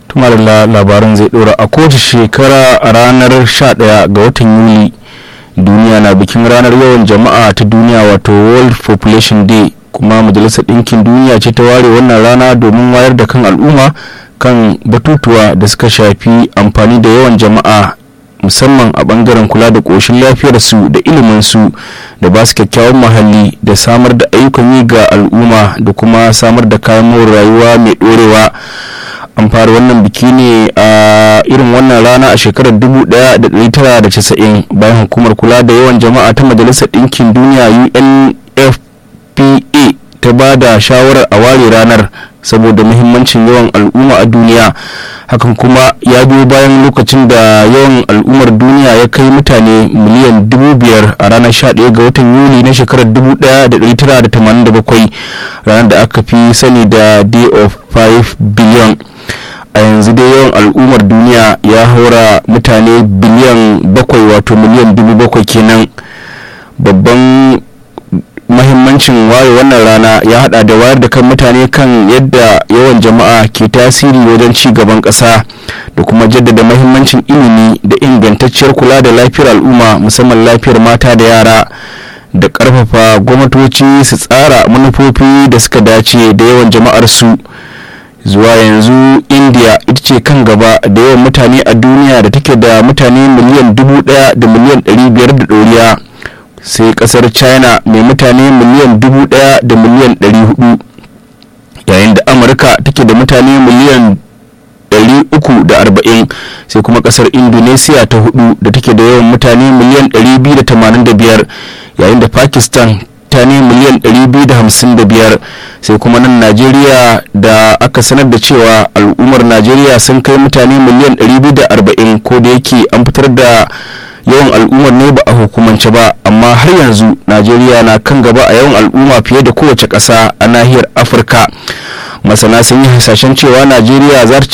tuma da labaran zai dora a kowace shekara a ranar 11 ga watan yuli duniya na bikin ranar yawan jama'a ta duniya wato world population day kuma majalisar ɗinkin duniya ce ta ware wannan rana domin wayar da kan al'umma kan batutuwa da suka shafi amfani da yawan jama'a musamman a bangaren kula da ƙoshin lafiyarsu da iliminsu da ba su kyakkyawan muhalli da samar da ayyukan yi ga al'umma da kuma samar da kayan more rayuwa mai ɗorewa an fara wannan biki ne a irin wannan rana a shekarar 1990 bayan hukumar kula da yawan jama'a ta majalisar ɗinkin duniya unfpa ta ba da shawarar a ware ranar saboda muhimmancin yawan al'umma a duniya hakan kuma ya biyo bayan lokacin da yawan al'ummar duniya ya kai mutane miliyan dubu biyar a ranar 11 ga watan yuli na shekarar 1987 ranar da aka fi sani da day of 5 billion a yanzu dai yawan al'ummar duniya ya haura mutane biliyan bakwai wato miliyan dubu bakwai kenan babban mahimmancin waye wannan rana ya hada da wayar da kan mutane kan yadda yawan jama'a ke tasiri wajen ci gaban kasa da kuma jaddada mahimmancin ilimi da ingantacciyar kula da lafiyar al'umma musamman lafiyar mata da yara da karfafa gwamnatoci su tsara manufofi da suka dace da yawan jama'ar su zuwa yanzu india ita ce kan gaba da yawan mutane a duniya da take da mutane miliyan dubu daya da miliyan ɗari biyar da ɗoriya sai kasar china mai mutane miliyan dubu daya da miliyan ɗari hudu yayin da amurka take da mutane miliyan 340 sai kuma kasar indonesia ta hudu da take da yawan mutane miliyan 285 yayin da pakistan ta ne miliyan 255 sai kuma nan najeriya da aka sanar da cewa al'ummar najeriya sun kai mutane miliyan 240 ko da yake an fitar da yawan al'ummar ne ba a hukumance ba amma har yanzu najeriya na kan gaba a yawan al'umma fiye da kowace ƙasa a nahiyar afirka masana sun yi hasashen cewa najeriya za ta